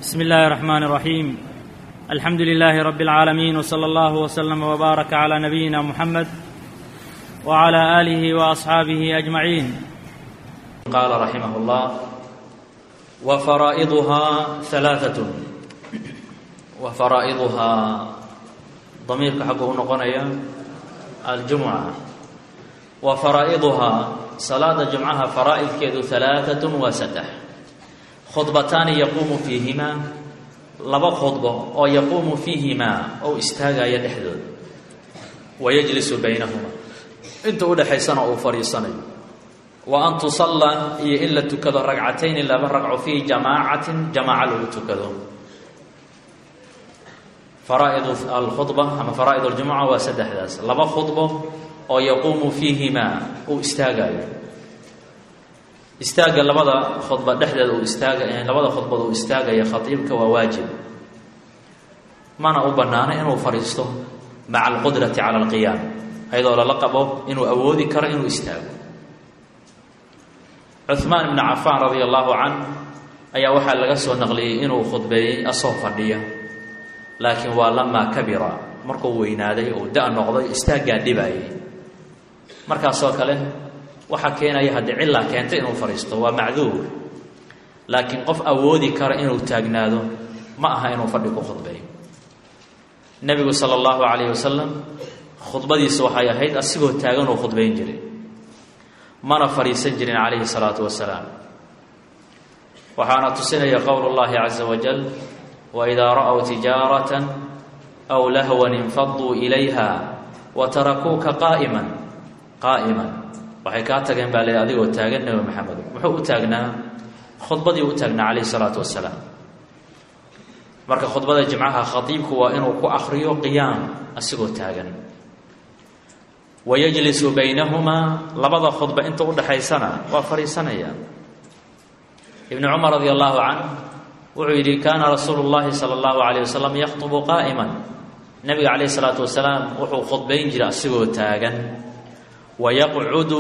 بسم الله الرحمن الرحيم الحمد لله رب العالمين وصلى الله وسلم وبارك على نبينا محمد وعلى اله واصحابه اجمعين قال رحمه الله وفرائضها ثلاثة وفرائضها ضميرka xaggu u noqonaya aljumca wa faraa'iduhaa salaada jumcaha faraa'idkeedu halaaatun waa saddex khudbataani yaquumu fiihimaa laba khudbo oo yaquumu fiihimaa oo istaagaya dhexdooda wayajlisu baynahuma inta udhexaysana uu fadhiisanayo wa an tusalla iyo in la tukado ragcatayni laba ragco fii jamaacatin jamaaca lagu tukado faraaid alkhudba ama faraa'id aljumuca waa saddexdaas laba khudbo oo yaquumu fiihimaa uu istaagayo istaagga labada khudba dhexdeeda uu istaaga labada khudbad uu istaagaya khatiibka waa waajib mana u bannaano inuu fadhiisto maca alqudrati cala alqiyaam ayadoo lala qabo inuu awoodi karo inuu istaago cuhmaan ibnu cafaan radia allahu canh ayaa waxaa laga soo naqliyey inuu khudbeeyey asoo fadhiya laakiin waa lamaa kabira markuu weynaaday oo da- noqday istaaggaa dhibaayay markaasoo kale waxaa keenaya haddii cillaa keentay inuu fadhiisto waa macduur laakiin qof awoodi kara inuu taagnaado ma aha inuu fadhi ku khudbeeyo nebigu sala allahu calayhi wasalam khudbadiisa waxay ahayd asigoo taagan uu khudbayn jiray mana fadhiisan jirin calayhi salaatu wasalaam waxaana tusinaya qowlu llahi caza wajal waidaa ra'w tijaaratan aw lahwan infaduu ilayha wa tarakuuka qaa'iman qaa'iman waxay kaa tageen baa leey adigoo taagan nebi maxamed muxuu u taagnaa khudbadii u taagnaa calayhi salaatu wasalaam marka khudbada jimcaha khatiibku waa inuu ku akriyo qiyaam asigoo taagan wayajlisu baynahumaa labada khudba inta udhexaysana waa fadhiisanaya ibnu cumar radi allahu canh wuxuu yidhi kaana rasuulu llahi sala allahu calayh wasalam yakhtubu qaa'iman nebiga calayhi salaatu wasalaam wuxuu khudbayn jiray asigoo taagan wayaqcudu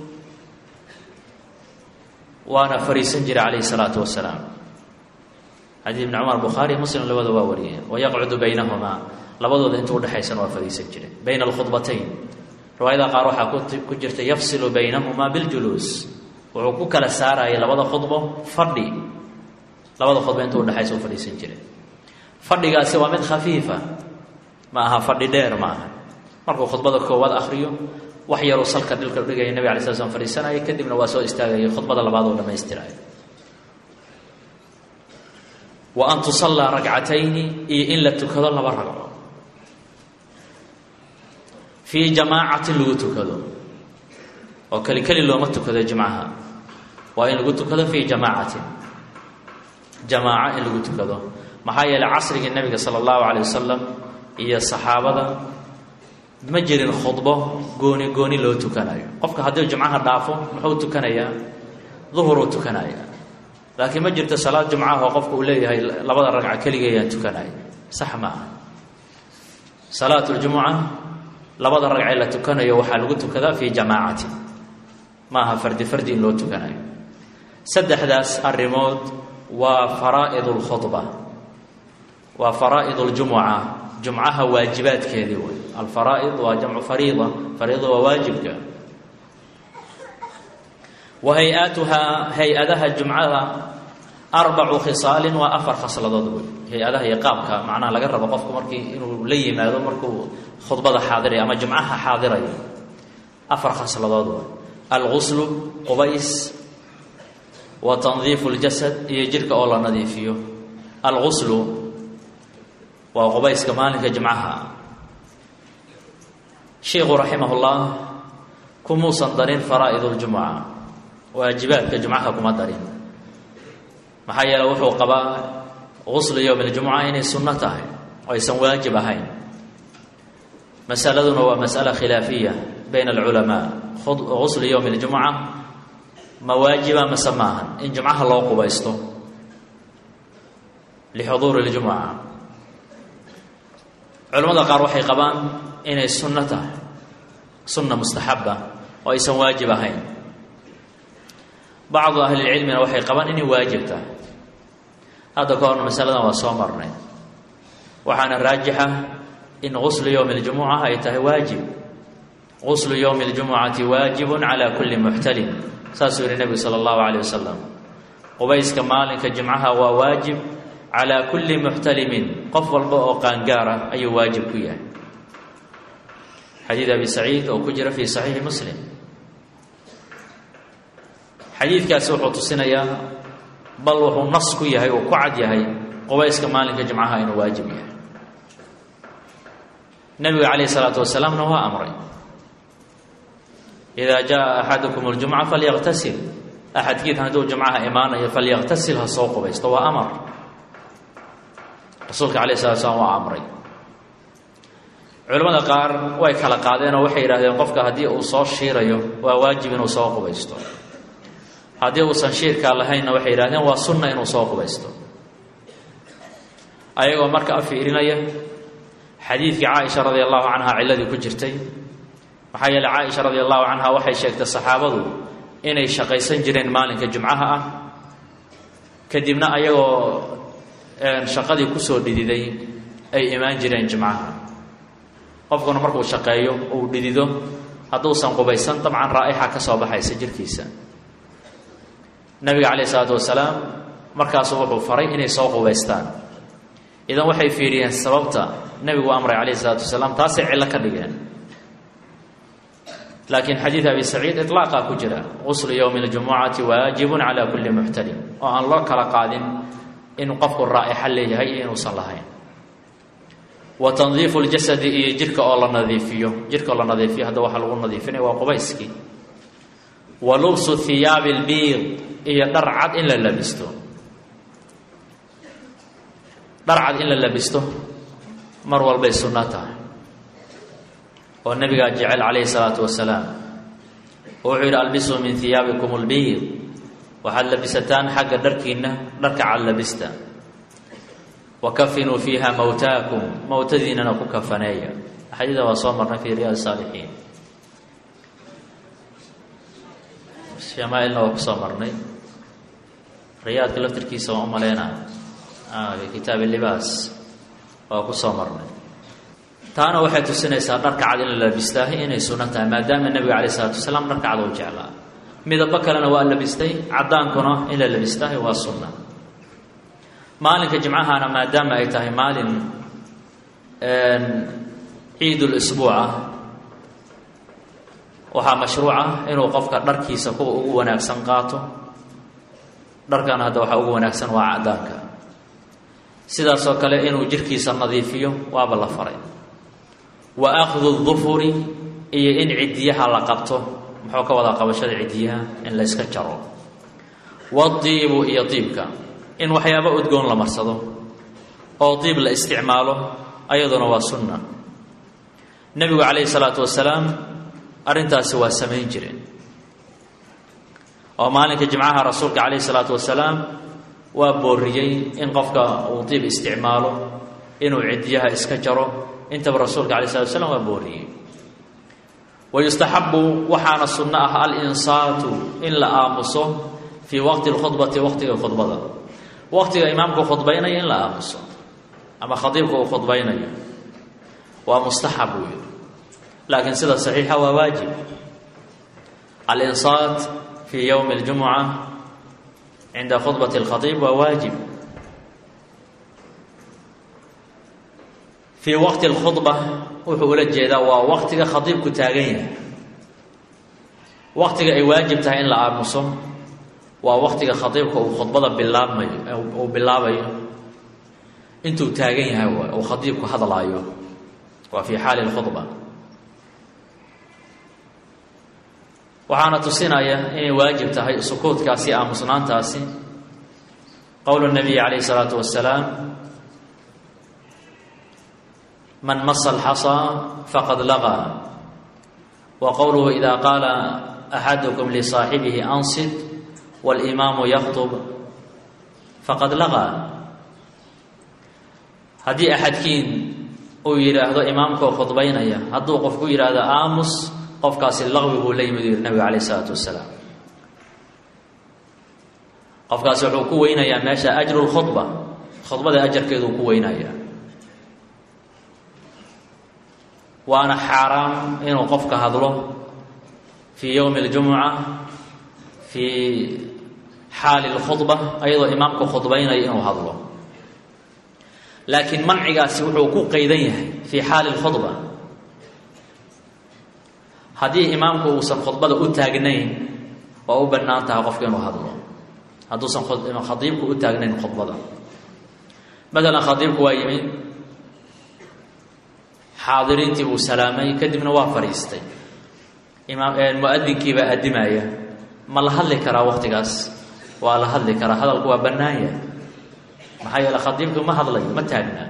waana fadhiisan jiray calayhi salaatu wasalaam xadiid ibni cumar bukhaari muslim labada waa wariyeen wayaqcudu baynahumaa labadooda inta udhexaysana waa fadhiisan jiray bayna alkhudbatayn riwaayada qaar waxaa ku jirta yafsilu baynahumaa biljuluus wuxuu ku kala saarayay labada khudbo fadhi labada khudba inta udhexaysa u fadhiisan jiray fadhigaasi waa mid khafiifa ma aha fadhi dheer ma aha markuu khudbada koowaad akriyo wax yaruu salka dhilka dhigaya nabig alay sla slam fadhiisanaya kadibna waa soo istaagaya khudbada labaad oo dhamaystiraya wa an tusallaa ragcatayni iyo in la tukado laba ragco fii jamaacatin lagu tukado oo keli keli looma tukado jimcaha waa in lagu tukado fii jamaacatin jamaaco in lagu tukado maxaa yeeley casrigii nebiga sala allahu calay wasalam iyo saxaabada ma jirin khudbo gooni gooni loo tukanayo qofka haddii jumcaha dhaafo muxuu tukanayaa duhuruu tukanaya laakiin ma jirto salaad jumcaha oo qofka uu leeyahay labada ragca keligayaan tukanaya sax ma aha salaat ljumuca labada ragcee la tukanayo waxaa lagu tukadaa fii jamaacatin ma aha fardi fardi in loo tukanayo saddexdaas arrimood waa faraa'id lkhudba waa faraa'id ljumuca jumcaha waajibaadkeedii wey alfaraa'id waa jamcu fariida fariida waa waajibka wa hay-atuhaa hay-adaha jumcada arbacu khisaalin waa afar khasladood wey hay-adaha iyo qaabka macnaha laga rabo qofku markii inuu la yimaado markuu khudbada xaadirayo ama jumcaha xaadirayo afar khasladood wey alguslu qubays wa tandiifu ljasad iyo jidhka oo la nadiifiyo alguslu waa qubayska maalinka jimcaha sheikhu raximahullah kumuusan darin faraa'id ljumuca waajibaadka jumcaha kuma darin maxaa yeele wuxuu qabaa guslu yowm اljumuca inay sunno tahay oo aysan waajib ahayn masaladuna waa mas'ala khilaafiya bayna alculamaa guslu yowm اljumuca ma waajiba mase maahan in jumcaha loo qubaysto lixuduuri اljumuca culamada qaar waxay qabaan inay sunno tahay sunna mustaxaba oo aysan waajib ahayn bacdu ahlilcilmina waxay qabaan inay waajib tahay hadda ka horna masaladan waa soo marnay waxaana raajixa in guslu yowmi اljumuca ay tahay waajib guslu yowmi اljumucati waajibu calى kuli muxtalim saasuu yihi nebigu salى اllahu alيyh wasalam qubayska maalinka jimcaha waa waajib calى kuli muxtalimin qof walba oo qaangaar ah ayuu waajib ku yahay xadiid abi saciid oo ku jira fi saxiixi muslim xadiidkaasi wuxuu tusinayaa bal wuxuu nas ku yahay uu ku cad yahay qubayska maalinka jimcaha inuu waajib yahay nebiga calayh isalaatu wasalaamna waa amray idaa jaa axadukum اljumca falyaqtasil axadkiid hadduu jumcaha imaanayo falyaqtasil ha soo qubaysto waa amar rasuulka alayh salatu slam waa amray culimmada qaar way kala qaadeen oo waxay yidhahdeen qofka haddii uu soo shiirayo waa waajib inuu soo qubaysto haddii uusan shiirkaa lahaynna waxay yidhahdeen waa sunna inuu soo qubaysto ayagoo marka afiirinaya xadiidkii caaisha radi allahu canha ciladii ku jirtay maxaa yeeley caaisha radi allahu canha waxay sheegtay saxaabadu inay shaqaysan jireen maalinka jumcaha ah kadibna ayagoo shaqadii kusoo dhididay ay imaan jireen jimcaha qofkuna markuu shaqeeyo uu dhidido hadduusan qubaysan dabcan raa'ixa ka soo baxaysa jirkiisa nabiga calayh isalaatu wasalaam markaasuu wuxuu faray inay soo qubaystaan idan waxay fiiriyeen sababta nebigu amray calayh isalaatu wasalaam taasay cillo ka dhigeen laakiin xadiid abi saciid iطlaaqaa ku jira guslu yowmi اljumucati waajibun cala kuli muxtalim oo aan loo kala qaadin inuu qofku raa'ixa leeyahay iyo inuusan lahayn wa tandiifu ljasadi iyo jirka oo la nadiifiyo jirka oo la nadiifiyo hadda waxaa lagu nadiifinaya waa qubayskii wa lubsu hiyaabi اlbiid iyo dhar cad in la labisto dhar cad in la labisto mar walbay sunno tahay oo nabigaa jecel calayhi salaatu wasalaam oo wuxuu yidhi albisuu min hiyaabikum اlbiid waxaad labisataan xagga dharkiinna dharka cad labista wa kafinuu fiiha mowtaakum mowtadiinana ku kafaneeya xadiida waa soo marnay fi riyaad saalixiin shamaailna waa ku soo marnay riyaadka laftirkiisa waan u maleyna fi kitaabi libaas waa ku soo marnay taana waxay tusinaysaa dharka cad in la labistaahay inay sunno tahay maadaama nebiga alayh isalaatu wasalaam dharka cad u jeclaa midabo kalena waa labistay caddaankuna in la labistaahay waa sunna maalinka jimcahana maadaama ay tahay maalin ciidul-isbuuc ah waxaa mashruuca inuu qofka dharkiisa kuwa ugu wanaagsan qaato dharkana hadda waxaa ugu wanaagsan waa caddaanka sidaasoo kale inuu jirkiisa nadiifiyo waaba la faray wa akhdu dufuri iyo in cidiyaha la qabto muxuu ka wadaa qabashada cidiyaha in la yska jaro wadiibu iyo diibka in waxyaaba udgoon la marsado oo diib la isticmaalo ayaduna waa sunna nebigu calayhi salaatu wasalaam arrintaasi waa samayn jireen oo maalinka jimcaha rasuulka calayhi salaatu wasalaam waa booriyey in qofka uu diib isticmaalo inuu cidiyaha iska jaro intaba rasuulka alay slatu slam waa booriyey wayustaxabu waxaana sunno ah alinsaatu in la aamuso fii waqti lkhudbati waqtiga khudbada waqtiga imaamku khudbaynayo in la aamuso ama khadiibka uu khudbaynayo waa mustaxab buu yihi laakiin sida saxiixa waa waajib alinsaat fii yowmi اljumuca cinda khudbati اlkhadiib waa waajib fii waqti اlkhudba wuxuu ula jeedaa waa waqtiga khadiibku taagan yahay waqtiga ay waajib tahay in la aamuso waa waqtiga khadiibka uu khudbada bilaabmayo uu bilaabayo intuu taagan yahay waay uu khadiibku hadlaayo waa fii xaali اlkhudba waxaana tusinaya inay waajib tahay sukuudkaasi aamusnaantaasi qowlu nabiyi calayh isalaatu wasalaam man masa alxasaa faqad laqaa wa qowluhu ida qaala axadukum lisaaxibihi ansid walimaamu yakhtub faqad laqaa haddii axadkiin uu yidhaahdo imaamkoo khudbaynaya hadduu qofku yidhaahdo aamus qofkaasi laqwi buu la yimid u yihi nabiga calayh isalaatu wasalaam qofkaasi wuxuu ku weynayaa meesha ajru lkhudba khudbada ajarkeedu ku weynaya waana xaaraam inuu qofka hadlo fii yowmi اljumuca fii xaali اlkhudba ayadoo imaamku khudbaynaya inuu hadlo laakiin mancigaasi wuxuu ku qaydan yahay fii xaali اlkhudba haddii imaamku uusan khudbada u taagnayn waa u bannaan tahay qofka inuu hadlo hadduusan khadiibku u taagnayn khudbada maalan khadiibku waa yimi xaadiriintii buu salaamay kadibna waa fadhiistay imaam mu-adinkii baa addimaya ma la hadli karaa waqtigaas waa la hadli karaa hadalku waa bannaan yahay maxaa yeele khadiibku ma hadlayo ma taagnaa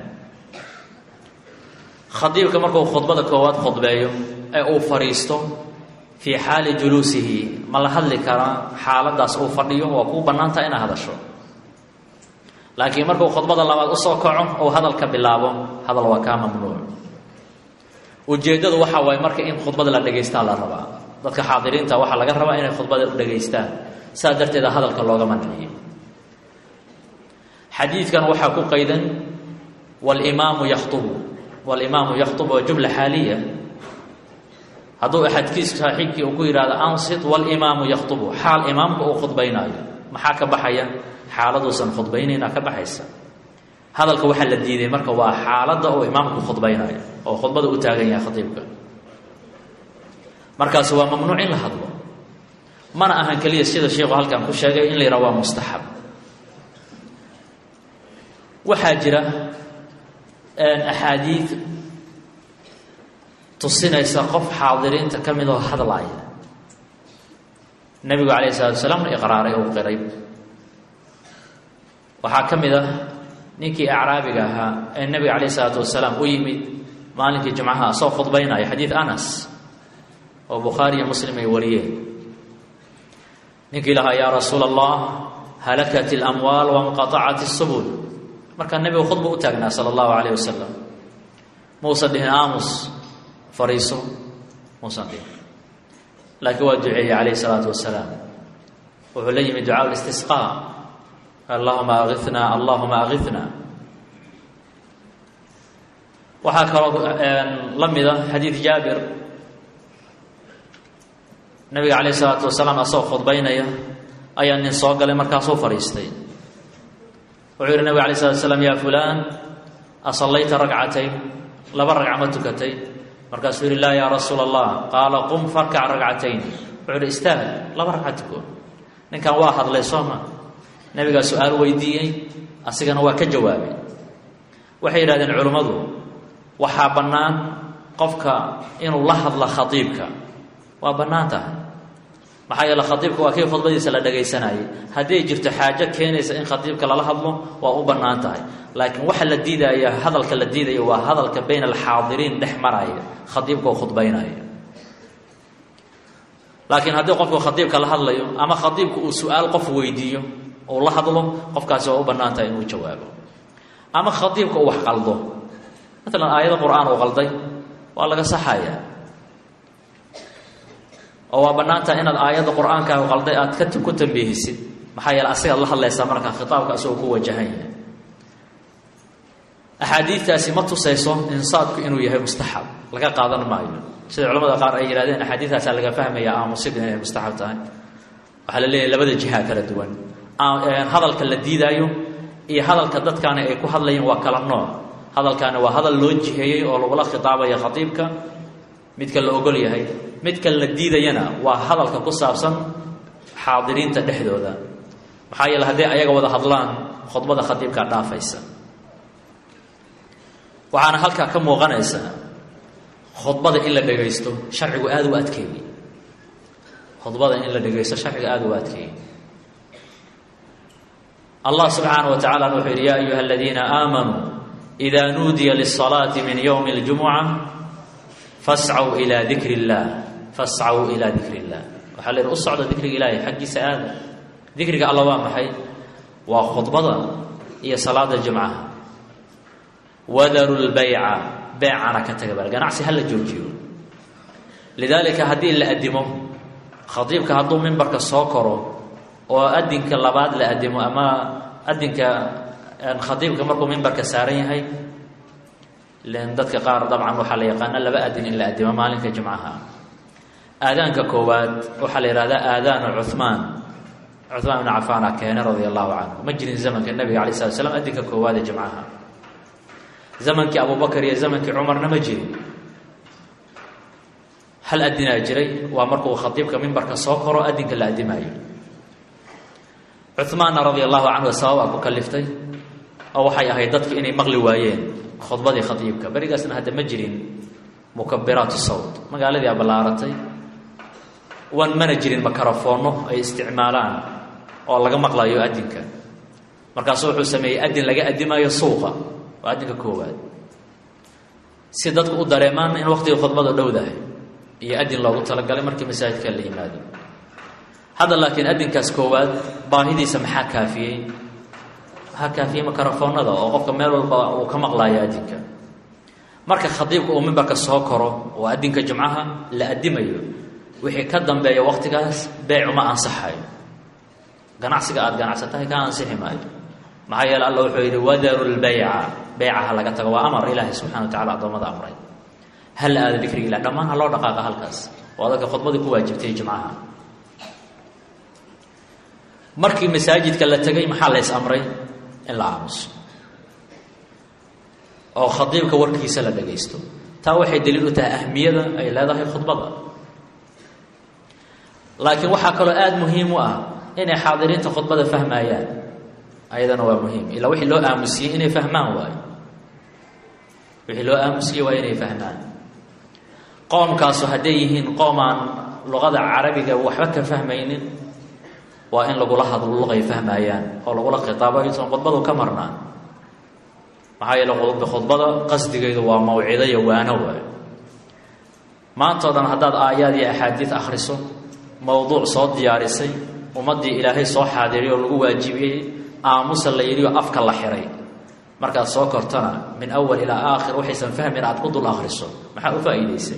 khadiibka markuu khudbada koowaad khudbeeyo ee uu fadhiisto fii xaali juluusihi ma la hadli karaa xaaladaas uu fadhiyo waa kuu bannaantaha inaad hadasho laakiin markuu khudbada labaad usoo kaco ou hadalka bilaabo hadal waa kaa mamnuuc ujeeddadu waxaa waaye marka in khudbada la dhegaystaa la rabaa dadka xaadiriinta waxaa laga rabaa inay khudbada u dhegaystaan saa darteeda hadalka looga manciyo xadiidkan waxaa ku qaydan walimaamu yakhtubu walimaamu yakhtubu waa jumla xaaliya hadduu axadkiis saaxiibkii uu ku yidhahdo ansit walimaamu yakhtubu xaal imaamku uu khudbaynaayo maxaa ka baxaya xaaladuusan khudbaynayna ka baxaysa hadalka waxaa la diiday marka waa xaaladda uu imaamku khudbaynaayo oo khudbada u taagan yahay khadiibka markaasi waa mamnuuc in la hadlo mana ahan keliya sida sheikhu halkan ku sheegay in la yidhaha waa mustaxab waxaa jira axaadiid tusinaysa qof xaadiriinta ka mid oo hadlaaya nebigu calayh isalatu wasalaamna iqraaray ou qiray waxaa ka mid ah ninkii acraabiga ahaa ee nebiga calayh isalaatu wasalaam u yimid maalinkii jumcaha asoo khudbaynaya xadiid anas oo bukhaari iyo muslim ay wariyeen ninkii lahaa yaa rasuula allah halakat اlamwaal wanqaacat الsubul markaa nebigu khudba u taagnaa sala allahu calayh wasalam muusan dhihin aamus fariiso muusan dhihin laakiin waa duceeyey calayh isalaatu wasalaam wuxuu la yimid ducaa listisqaa allahuma aina allahuma aina waxaa kaloo la mida xadiid jaabir nabiga calayh isalaatu wasalaam asagoo khudbaynaya ayaa nin soo galay markaasuu fadhiistay wuxuu yihi nabig alay slat slam ya fulan asallayta ragcatayn laba ragca ma tukatay markaasuu yihi laa ya rasuula allah qaala qum farkac ragcatayn wuxuu yihi istaag laba ragca tuko ninkan waa hadlay sooma nabigaa su-aal weydiiyey asigana waa ka jawaabay waxay yidhahdeen culimmadu waxaa bannaan qofka inuu la hadla khadiibka waa bannaan tahay maxaa yeele khadiibka waa kii khudbadiisa la dhagaysanayay haddii ay jirto xaajo keenaysa in khadiibka lala hadlo waa u bannaan tahay laakiin waxa la diidaya hadalka la diidaya waa hadalka bayna alxaadiriin dhex maraya khadiibka oo khudbaynaya laakiin haddii qofku khadiibka la hadlayo ama khadiibku uu su-aal qof weydiiyo uu la hadlo qofkaasi waa u bannaan tahay inuu jawaabo ama khadiibka uu wax qaldo maalan aayado qur-aan uu qalday waa laga saxaya oo waa bannaan tahay inaad aayadda qur-aankaagu qalday aad ka ku tambiihisid maxaa yeele asigaad la hadlaysaa markaa khitaabka asagoo ku wajahan yahay axaadiidtaasi ma tusayso insaadku inuu yahay mustaxab laga qaadan maayo sida culamada qaar ay yidhahdeen axaadiidtaasaa laga fahmaya aamusid inay mustaxab tahay waxaa la leeyahay labada jiha kala duwan hadalka la diidaayo iyo hadalka dadkaani ay ku hadlayeen waa kala nooc hadalkaani waa hadal loo jiheeyey oo lagula khitaabayo khatiibka midka la ogol yahay midka la diidayana waa hadalka ku saabsan xaadiriinta dhexdooda maxaa yeele hadday ayaga wada hadlaan khudbada khadiibkaa dhaafaysa waxaana halkaa ka muuqanaysa khudbada in la dhegaysto sharcigu aada u adkeeyey khudbada in la dhegaysto sharciga aada u adkeeyey allah subxaanaه wa tacala wuxuu yidhi ya ayuha aladiina aamanuu إida nuudiya lلصalaaةi min ywmi اljumuca fascw ilى dikr اllah fascw ilى dikr اllah waxaa la yidhi u socda dikriga ilaahay xaggiisa aada dikriga alla waa maxay waa khudbada iyo salaada jumcaha wadaru lbayca beecana ka taga bal ganacsi hala joojiyo lidaalika haddii la adimo khadiibka hadduu mimbarka soo koro oo adinka labaad la adimo ama adinka khadiibka markuu mimbarka saaran yahay len dadka qaar dabcan waxaa la yaqaana laba adin in la adimo maalinka jimcaha aadaanka koowaad waxaa la yihahdaa aadaanu cuhmaan cuhmaan ibnu cafaana keene radia allahu canhu ma jirin zamanka nabiga alay slat slam adinka koowaad ee jimcaha zamankii abubakar iyo zamankii cumarna ma jirin hal adinaa jiray waa markuu khadiibka mimbarka soo koro adinka la adimaayo cuhmaanna radia allahu canhu sababaa ku kaliftay oo waxay ahayd dadku inay maqli waayeen khudbadii khadiibka berigaasna hadda ma jirin mukabiraatu sawt magaaladii a ballaaratay wan mana jirin makarafoonno ay isticmaalaan oo laga maqlayo adinka markaasuu wuxuu sameeyey adin laga adimaayo suuqa waa adinka koowaad si dadku u dareemaan in waqtigii khudbada dhowdahay iyo adin loogu talagalay markii masaajidka la yimaado hadda laakiin adinkaas koowaad baahidiisa maxaa kaafiyey waxaa kaafiyey makarafoonada oo qofka meel walba uu ka maqlaayo adinka marka khadiibka uu mimbarka soo koro oo adinka jumcaha la adimayo wixii ka dambeeya waqtigaas beecuma ansaxayo ganacsiga aada ganacsatahay ka ansixi maayo maxaa yeele alla wuxuu yidhi wadaru lbayca beycaha laga tago waa amar ilaahay subxana wa tacala addoommada amray hal aada dikriga ilah dhammaan ha loo dhaqaaqa halkaas oo dadka khudbadii ku waajibtay jimcaha markii masaajidka la tegay maxaa la ys amray in la aamuso oo khadiibka warkiisa la dhagaysto taa waxay daliil u tahay ahmiyada ay leedahay khudbada laakiin waxaa kaloo aada muhiim u ah inay xaadiriinta khudbada fahmayaan ayadana waa muhiim ilaa wixii loo aamusiyey inay fahmaan waayo wixii loo aamusiyey waa inay fahmaan qoomkaasu hadday yihiin qoom aan luqada carabiga waxba ka fahmaynin waa in lagula hadlo luqay fahmayaan oo lagula khitaabo aysan khudbadu ka marnaan maxaa yeele khudbada qasdigeedu waa mawcido iyo waano waayo maantao dhan haddaad aayaad iyo axaadiid akhriso mowduuc soo diyaarisay ummaddii ilaahay soo xaadiriy oo lagu waajibiyey aamusa la yidhi oo afka la xiray markaad soo kortana min awal ilaa aakhir waxaysan fahmin aad ku dul akhriso maxaa u faa'iidaysay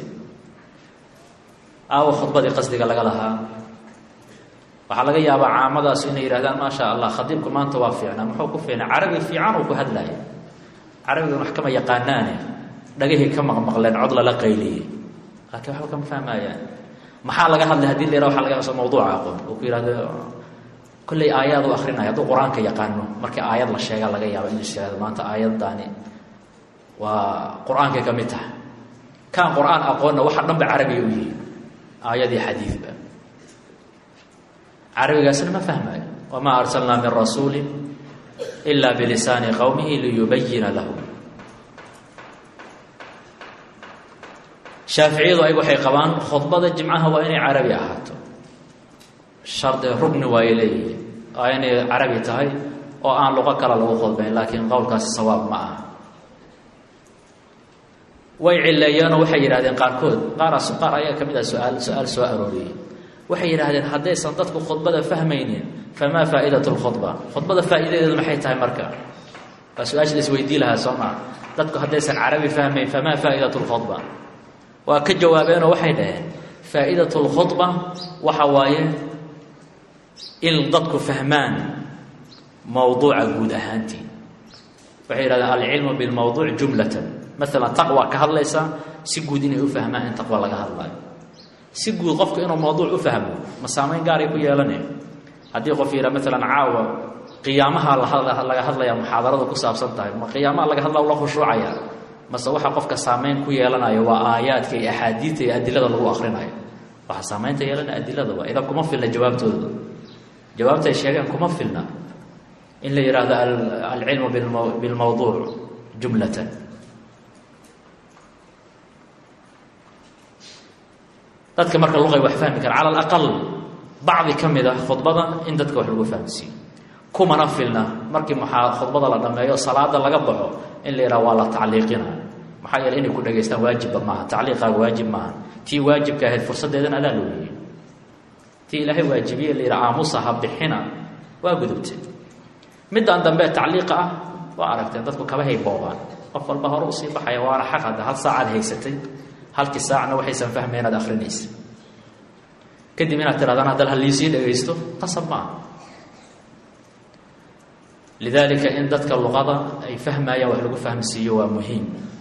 aawo khudbadii qasdiga laga lahaa waxaa laga yaabaa caamadaas inay yidhahdaan maa sha allah khadiibku maanta waa fiicnaa muxuu ku fiicnaa carabi fiican uu ku hadlaya carabigan wax kama yaqaanaane dhagahii ka maqmaqleen cod lala qayliyey laakiin waxba kama fahmayaan maxaa laga hadlay hadii la yaraha waxa laga yaaba mawduuca aqoon uu ku yihahdo kolley aayaad u akrinaya hadduu qur-aanka yaqaano markii aayad la sheegaa laga yaaba inuu is yihahdo maanta aayaddaani waa qur-aankay ka mid tahay kaan qur-aan aqoonna waxa dhan ba carabiga u yihi aayad iyo xadiidba carabigaasna ma fahmayo wamaa arsalnaa min rasuuli ila bilisaani qowmihi liyubayina lahu shaaficiyadu ay waxay qabaan khudbada jimcaha waa inay carabi ahaato shardi rugni waay leeyihiin waa inay carabi tahay oo aan luqo kale lagu khudbayn laakiin qowlkaasi sawaab ma aha way cileeyeenoo waxay yidhahdeen qaarkood qaaraas qaar ayaa ka mid ah su-aal su-aal soo arooriyey waxay yidhahdeen haddaysan dadku khudbada fahmaynin famaa faa'iidatu lkhudba khudbada faa'iidadeedu maxay tahay marka waa su-aasha la isweydii lahaa soo maa dadku haddaysan carabi fahmayn famaa faa'idatu lkhudba waa ka jawaabeenoo waxay dhaheen faa'iidatu lkhudba waxa waaye in dadku fahmaan mowduuca guud ahaantii waxay yidhahdeen alcilmu bilmowduuc jumlatan maalan taqwa ka hadlaysa si guud inay u fahmaan in taqwa laga hadlayo si guud qofku inuu mowduuc u fahmo ma saamayn gaaray ku yeelaneen haddii qof yidhaa maalan caawa qiyaamaha laga hadlaya muxaadaradu ku saabsan tahay ma qiyaamaha laga hadla la khushuucaya mase waxa qofka saamayn ku yeelanayo waa aayaadka iyo axaadiidta iyo adilada lagu akrinayo waxaa saamaynta yeelanaya adilada waa idan kuma filna jawaabtooda jawaabta ay sheegeen kuma filna in la yidhaahdo alcilmu bilmowduuc jumlatan dadka marka luqay wax fahmi kara cala alaqal bacdi ka mid ah khudbada in dadka wax lagu fahamsiiyo kumana filna markii maxaa khudbada la dhameeyo salaada laga baxo in la yidhaha waa la tacliiqina maxaa yeele inay ku dhageystaan waajibba maaha tacliiqaaga waajib maaha tii waajibka ahayd fursaddeedan adaa looyey tii ilaahay waajibiye la yidhaha aamusa ha bixina waa gudubtay middan dambe tacliiqa ah waa aragteen dadku kabahay boobaan qof walba hore usii baxaya waana xaq hadda hal saacaad haysatay halkii saacna waxaysan fahmay inaad akrinaysa kadib inaad tirahdaan haddal haliisii dhagaysto qasab maaha lidaalika in dadka luqada ay fahmayaan wax lagu fahmsiiyo waa muhiim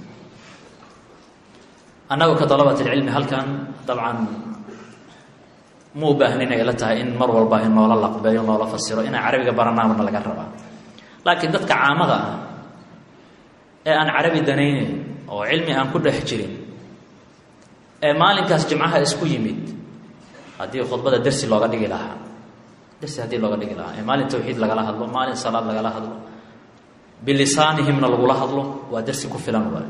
annagu ka dalabat ilcilmi halkan dabcan ma u baahnin ay la tahay in mar walba in noola laqbeeyo noola fasiro inaan carabiga baranaabana laga rabaa laakiin dadka caamada ah ee aan carabi danaynayn oo cilmi aan ku dhex jirin ee maalinkaas jimcaha isku yimid haddii khudbada dersi looga dhigi lahaa dersi haddii looga dhigi lahaa ee maalin tawxiid lagala hadlo maalin salaad lagala hadlo bilisaanihimna lagula hadlo waa dersi ku filan waay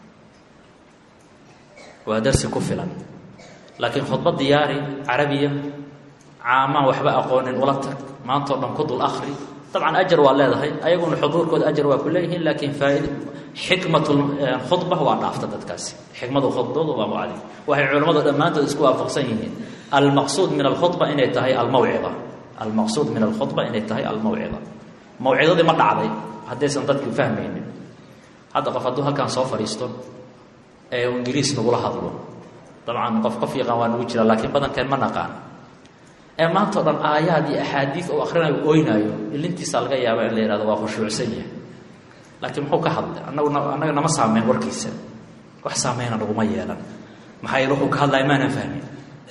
waa dersi ku filan laakiin khudbad diyaari carabiya caamaan waxba aqoonin ula tag maantao dhan ku dul akri dabcan ajar waa leedahay ayaguna xuduurkooda ajar waa ku leeyihiin laakiin faaid xikmatu khudba waa dhaafta dadkaasi xikmadu khudbadu waa mucadi waxay culimmadu dhammaantood isku waafaqsan yihiin almaqsuud min alkhudba inay tahay almawcida almaqsuud min alkhudba inay tahay almawcida mawcidadii ma dhacday haddaysan dadku fahmaynin hadda qof hadduu halkaan soo fadhiisto ee ingiriis nagula hadlo dabcan qof qof yaqaan waa nagu jira laakiin badankeen ma naqaan ee maantao dhan aayaad iyo axaadiid oo akrinayo oynaayo ilintiisa laga yaaba in la yihahdo waa khushuucsan yahay laakiin muxuu ka hadlay anagu annaga nama saameyn warkiisa wax saameyna naguma yeelan maxaa yeele wuxuu ka hadlaya maanaan fahmin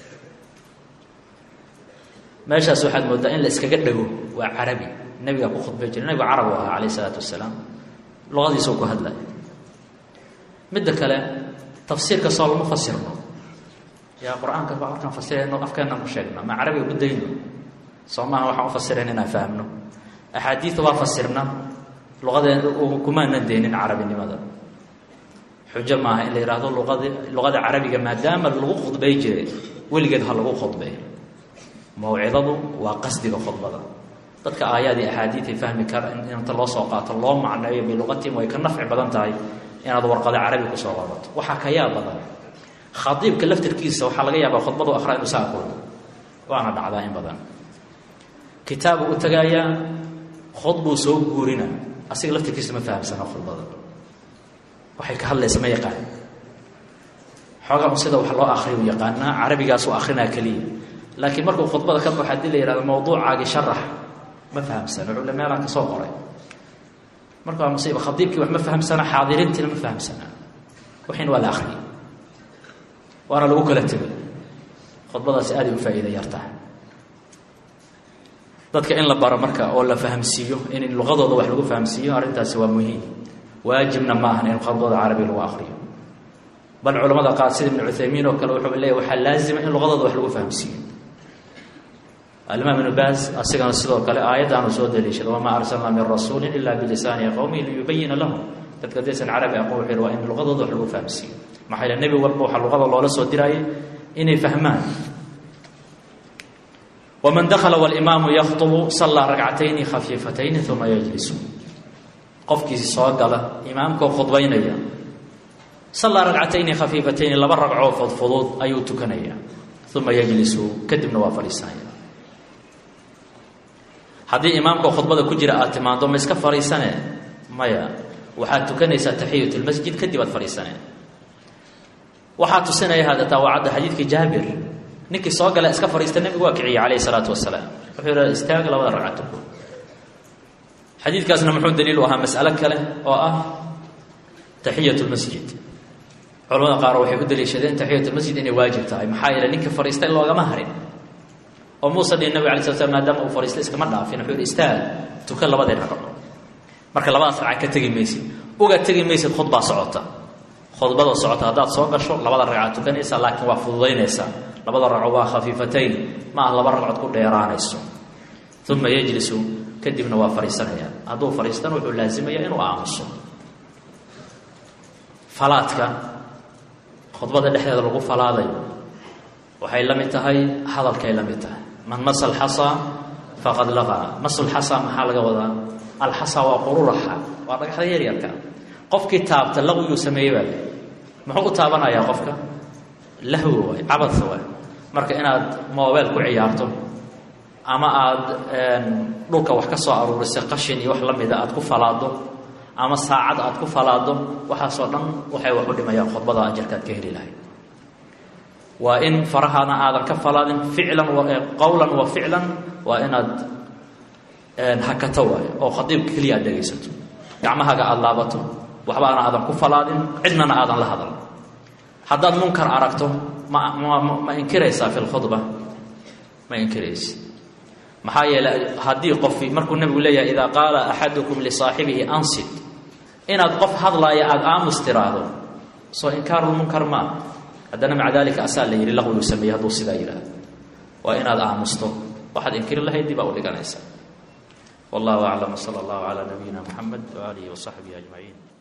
meeshaas waxaad moodaa in la iskaga dhego waa carabi nebigaa ku khudbay jira nebigu carabu ahaa calayh isalaatu wasalaam luqadiisa u ku hadlaya midda kale tafsiirka soo lama fasirno yaa qur-aanka ba markaan fasirayno afkeenaan ku sheegna ma carabiga ku dayno soo maaha waxaan u fasirayn inaan fahmno axaadiida waa fasirna luqadeen kumaanan deynin carabinimada xujo maaha in la yidhaahdo luqadi luqada carabiga maadaama lagu khudbay jiray weligeed ha lagu khudbay mawcidadu waa qasdiga khudbada dadka aayaad iyo axaadiid ay fahmi kara inta loo soo qaato loo macneeyo biluqatihim way ka nafci badan tahay inaad warqada carabi kusoo qorato waxaa ka yaab badan khadiibka laftirkiisa waxaa laga yaabaa khudbadu akhra inu sa aqoon waana dhacdaa in badan kitaabu u tagaayaa khudbuu soo guurina asiga laftirkiisa ma fahamsana khudbada waxay ka hadlaysa ma yaqaan xoogaa sida wax loo akriyu yaqaanaa carabigaasu akrinaa keliya laakiin markuu khudbada ka baxo hadii la yihahdo mawduucaagii sharax ma fahamsana wuxuu le meelaan ka soo qoray marka waa musiiba khadiibkii wax ma fahamsana xaadiriintiina ma fahamsana waxin waa la akriyay waana lagu kala tegay khudbadaasi aaday u faa'iida yartahay dadka in la baro marka oo la fahamsiiyo in luqadooda wax lagu fahamsiiyo arrintaasi waa muhiim waajibna ma ahan in khudbada carabi lagu akriyo bal culamada qaar sida ibnu cuthaymiin oo kale wuxuu leeyahy waxaa laazima in luqadooda wax lagu fahamsiiyo alimaam ibnu baas asigana sidoo kale aayaddaanu soo daliishada wamaa arsalnaa min rasuulin ila bilisaani qowmihi liyubayina lahum dadka haddaysan carabi aqoon wuxuu yidhi waa in luqadooda wax lagu fahamsiiyo maxaa yeele nebi walba waxaa luqada loola soo diraayay inay fahmaan waman dakala walimaamu yakhطubu sallaa ragcatayni khafiifatayni uma yajlisu qofkii soo gala imaamkoo khudbaynaya sallaa ragcatayni khafiifatayni laba ragcoo fudfudud ayuu tukanaya uma yajlisu kadibna waa fadhiisanaya haddii imaamka khudbada ku jira aad timaado ma iska fadhiisane maya waxaad tukanaysaa taxiyat lmasjid kadib aad fadhiisane waxaa tusinaya hada daawacadda xadiidkii jaabir ninkii soo gala iska fadhiista nebigu waa kiciyey calayhi salaatu wasalaam wuxuu yidhahda istaaga labada ragcato xadiidkaasna muxuu daliil u ahaa mas'alo kale oo ah taxiyat lmasjid culamada qaar waxay u daliishadeen taxiyat lmasjid inay waajib tahay maxaa yeele ninka fadhiistay loogama harin oo muuse dhihi nabig alay sla slam maadaama uu fadhiistay iskama dhaafin wuxuu yidhi istaag tukan labadii ragco marka labadaas ragca ka tegi maysid uga tegi maysid khudbaa socota khudbada socota haddaad soo gasho labada ragcaad tukanaysaa laakiin waa fududaynaysaa labada ragco waa khafiifatayn ma ah laba ragcood ku dheeraanayso uma yejlisu kadibna waa fadhiisanaya hadduu fadhiistana wuxuu laazimaya inuu aamuso falaadka khudbada dhexdeeda lagu falaadayo waxay la mid tahay hadalkay la mid tahay man masa alxasaa faqad laqaa masulxasaa maxaa laga wadaa alxasaa waa qururaxa waa dhagaxda yaryarka qofkii taabta laqwiguu sameeyey baa muxuu u taabanayaa qofka lahwi waay cabadka waay marka inaad moobeel ku ciyaarto ama aada dhulka wax ka soo aruurisay qashin iyo wax la mida aad ku falaado ama saacad aad ku falaado waxaasoo dhan waxay wax u dhimayaan khudbada ajarkaad ka heli lahayd waa in farahana aadan ka falaadin ficlan qowlan wa ficlan waa inaad hakato waayo oo khadiibka keliya aad dhegaysato gacmahaaga aada laabato waxbaana aadan ku falaadin cidnana aadan la hadal haddaad munkar aragto ma ma ma inkiraysaa fi lkhudba ma inkiraysi maxaa yeeley haddii qofi markuu nebigu leeyahay idaa qaala axadukum lisaaxibihi ansit inaad qof hadlaaya aada aamus tiraahdo soo inkaarulmunkar maa haddana maca daalika asaa la yidhi laqwigu sameeyey hadduu sidaa yidhaahdo waa inaad aamusto waxaad inkiri lahayd dib aa u dhiganaysaa wallahu aclam sala allahu calaa nabiyina muxamed waaalihi wasaxbihi ajmaciin